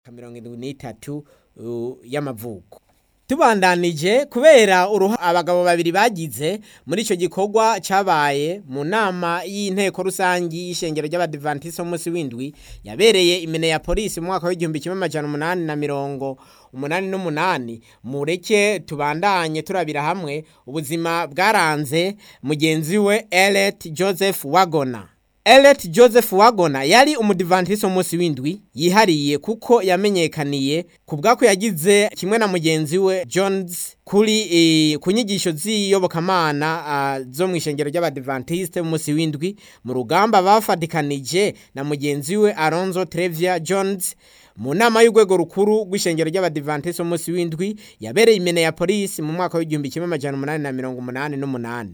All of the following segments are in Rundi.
mirongo indwi n'itatu uh, y'amavuko tubandanije kubera uruha abagabo babiri bagize muri ico gikorwa cabaye mu nama y'inteko rusangi y'ishengero ry'abadivantisi umunsi w'indwi yabereye imene ya polisi mu mwaka w'igihumbi kimwe amajana umunani na mirongo umunani n'umunani mureke tubandanye turabira hamwe ubuzima bwaranze mugenzi we Elliot Joseph Wagona Elliot Joseph Wagona yari umudivantisi umunsi w'indwi yihariye kuko yamenyekaniye ku bwako yagize kimwe na mugenzi we Jones kuri e, ku nyigisho z'iyobokamana uh, zo mu ishengero ry'abadivantiste umunsi w'indwi mu rugamba bafatikanije na mugenzi we Alonzo Trevia Jones mu nama y'urwego rukuru rw'ishengero ry'abadivantiste umunsi w'indwi yabereye imene ya polisi mu mwaka w'igihumbi kimwe amajana umunani na mirongo umunani n'umunani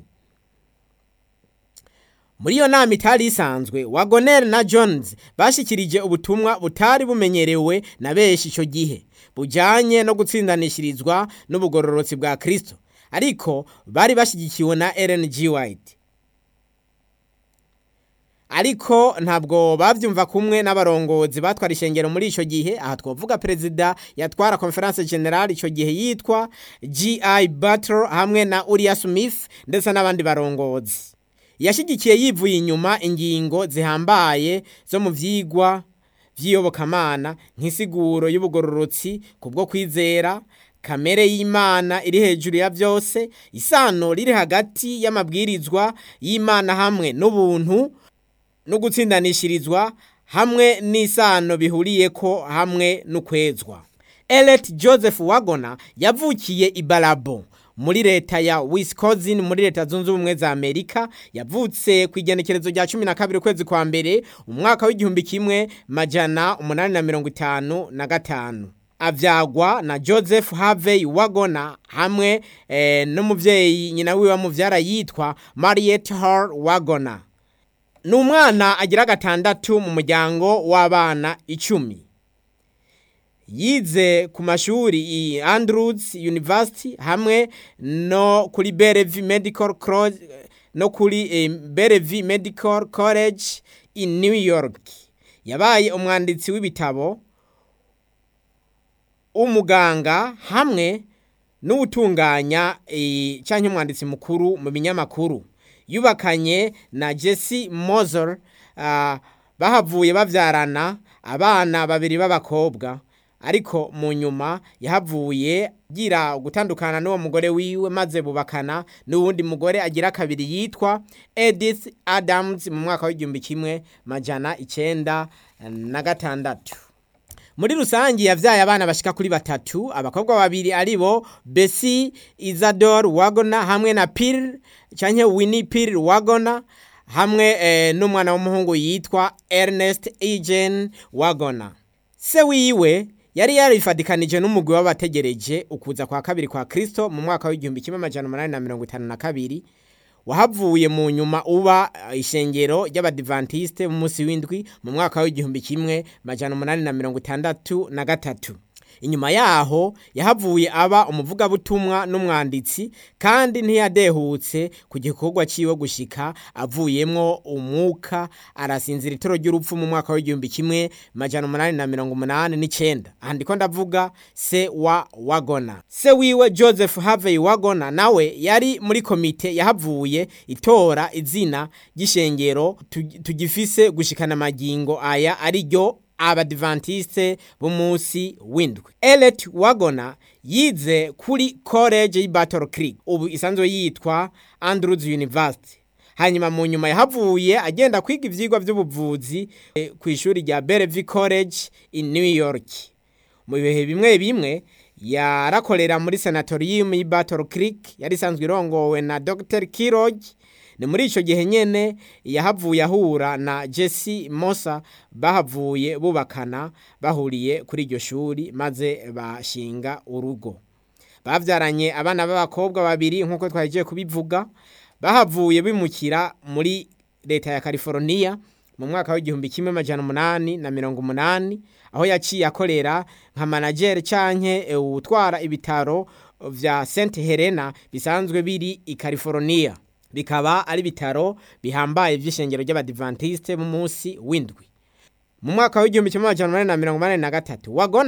muri iyo nama itari isanzwe wagoner na jones bashikirije ubutumwa butari bumenyerewe na benshi icyo gihe bujyanye no gutsindanishirizwa n'ubugororotsi bwa kirisito ariko bari bashyigikiwe na Ellen G. White ariko ntabwo babyumva kumwe n'abarongozi batwara ishengero muri icyo gihe aha twavuga perezida yatwara conference general icyo gihe yitwa G.I. Butler hamwe na Uriah Smith ndetse n'abandi barongozi yashyigikiye yivuye inyuma ingingo zihambaye zo mu byigwa by'iyobokamana nk'isiguro y'ubugororotsi ku bwo kwizera kamere y'imana iri hejuru ya byose isano riri hagati y'amabwirizwa y'imana hamwe n'ubuntu no gutsindanishirizwa hamwe n'isano bihuriye ko hamwe n'ukwezwa Elliot Joseph Wagona yavukiye i Barabo muri leta ya Wisconsin muri leta zunze ubumwe za Amerika yavutse ku igenekerezo rya 12 kwezi kwa mbere umwaka w'igihumbi kimwe majana umunani na mirongo itanu na gatanu avyagwa na Joseph Harvey Wagona hamwe eh, n'umuvyeyi nyina wiwe wamuvyara yitwa Mariette Hall Wagona ni umwana agira gatandatu mu muryango w'abana icumi yize ku mashuri i Andrews University hamwe no kuri Bellevue Medical College no kuri eh, Bellevue Medical College in New York yabaye umwanditsi w'ibitabo umuganga hamwe n'ubutunganya e, cyangwa umwanditsi mukuru mu binyamakuru yubakanye na Jesse Moser uh, bahavuye bavyarana abana babiri b'abakobwa ariko mu nyuma yahavuye gira gutandukana n'uwo mugore wiwe maze bubakana n'uwundi mugore agira kabiri yitwa Edith Adams mu mwaka w'igihumbi kimwe majana icenda na gatandatu muri rusangi yavyaye abana bashika kuri batatu abakobwa babiri aribo Bessie Isadore Wagona hamwe na Pearl canke Winnie Pearl Wagona hamwe eh, n'umwana w'umuhungu yitwa Ernest Eugene Wagona se wiwe yari yarifadikanije n'umugwi w'abategereje ukuza kwa kabiri kwa Kristo mu mwaka w'igihumbi kimwe amajana umunani na mirongo itanu na kabiri wahavuye mu nyuma uba ishengero ry'abadivantiste mu munsi w'indwi mu mwaka w'igihumbi kimwe majana umunani na mirongo itandatu na gatatu inyuma yaho yahavuye aba umuvugabutumwa n'umwanditsi kandi ntiyadehutse ku gikorwa ciwe gushika avuyemwo umwuka arasinzira itoro ry'urupfu mu mwaka w'igihumbi kimwe majana umunani na mirongo umunani n'icenda aha ndiko ndavuga se wa wagona se wiwe joseph harvey wagona nawe yari muri komite yahavuye itora izina ry'ishengero tugifise gushikana amagingo aya ari ryo abadivantiste b'umunsi w'indwi Elliot Wagona yize kuri college y'i Battle Creek ubu isanzwe yitwa Andrews University hanyuma mu nyuma yahavuye agenda kwiga ivyigwa by'ubuvuzi e, ku ishuri rya Bellevue College in New York mu bihe bimwe bimwe yarakorera muri sanatorium y'i Battle Creek yari isanzwe irongowe na Dr. Kirog ni muri icyo gihe nyine yahavuye ahura na Jesse Mosa bahavuye bubakana bahuriye kuri iryo shuri maze bashinga urugo babyaranye abana b'abakobwa babiri nk'uko twagiye kubivuga bahavuye bimukira muri leta ya California mu mwaka w'igihumbi kimwe amajana umunani na mirongo umunani aho yaciye akorera nka manageri canke utwara ibitaro vya St Helena bisanzwe biri i California bikaba ari bitaro bihambaye vy'ishengero ry'abadivantiste mu munsi w'indwi mu mwaka w'igihumbi kimwe amajana umunani na mirongo inani na gatatu wagona